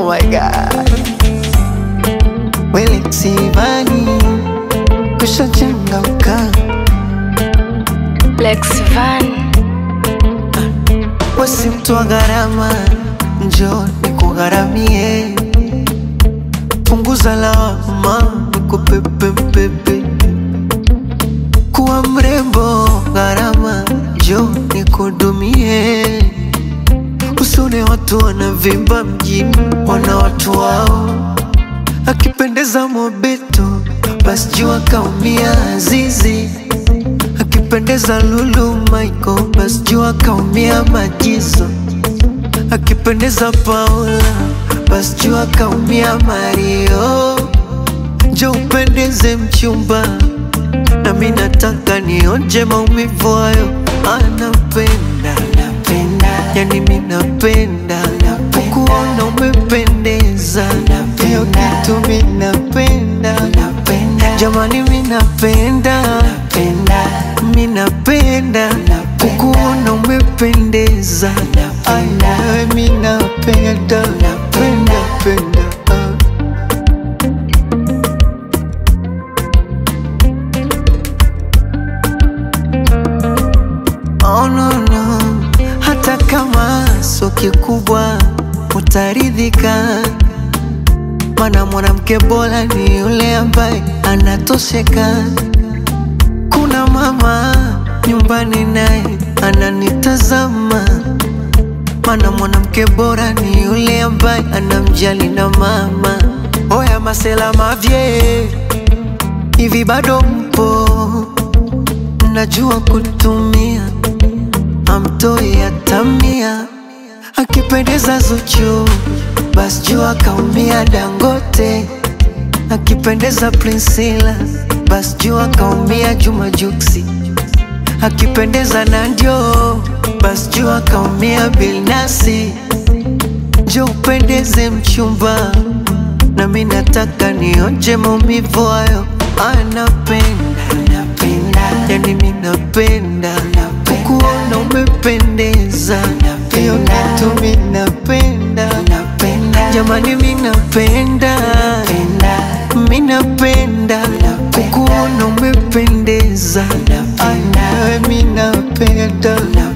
Oh my god. Wele Sivani kushachangamka, Lex Van, wesi mtu wa gharama, njoo nikugharamie, punguza lawama, nikupepe mpepe, kuwa mrembo gharama, njoo nikudumie, usione watu wanavimba mjini, wana watu wao akipendeza Mobeto basi jua kaumia Azizi, akipendeza Lulu Michael basi jua kaumia Majizo, akipendeza Paula basi jua kaumia Mario. Njo upendeze mchumba, nami nataka nionje maumivu hayo. Anapenda yani mi napenda kukuona umependeza, hiyo kitu mi napenda jamani, mi napenda mi napenda kukuona umependeza, Ai, nawe mi napenda penda penda ah. Oh, no, no. Hata kama sio kikubwa utaridhika, mana mwanamke bora ni yule ambaye anatosheka. Kuna mama nyumbani naye ananitazama, mana mwanamke bora ni yule ambaye anamjali na mama. Oya masela mavye, hivi bado mpo? Najua kutumia amtoi atamia, akipendeza Zuchu basi jua kaumia Dangote, akipendeza Priscilla basi jua kaumia Juma Juksi, akipendeza Nandio basi jua kaumia Bilnasi. Njo upendeze mchumba, nami nataka nionje maumivu hayo. Anapenda yani mi napenda kukuona umependeza, hiyo kitu mi napenda jamani, mi napenda mi napenda kukuona umependeza, Ai, nawe mi napenda